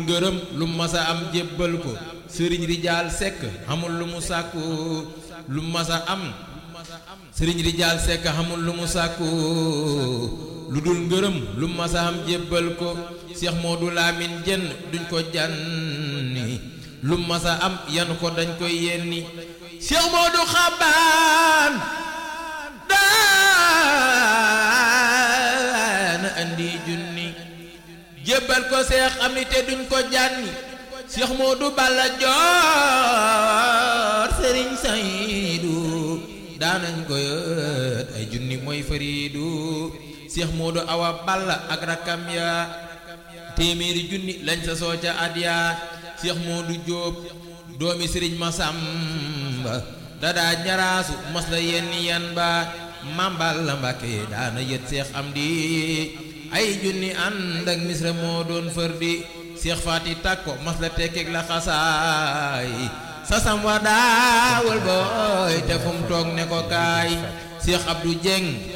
ngërëm lu masa am jébbal ko sëriñ rijaal sekk xamul lu mu sàkku lu masa am sëriñ rijaal sekk xamul lu mu sàkku lu dul ngërëm lu masa am jébbal ko Cheikh Modou Lamine jenn duñ ko janni lu masa am yan ko dañ koy yenni Cheikh Modou Xabaan daana andi junni jébbal ko seex am ni te duñ ko jànni Cheikh Modou Balla Joor Sëriñ Saydu daanañ ko yët ay junni mooy fariidu Cheikh Modou Awa Balla ak rakkam ya téeméeri junni lañ sa soo ca at ya Cheikh Modou Jóob doomi Sëriñ Masamba dadaa ñaraasu mas la yenn yan ba mambal la Mbàkke daana yët Cheikh Amdi ay junni ànd ak misra moo doon fër di Cheikh Faati Takko mas la tekkeeg la xasaay sasam wa daawal booy te fu mu toog ne ko kaay Cheikh Abdou Dieng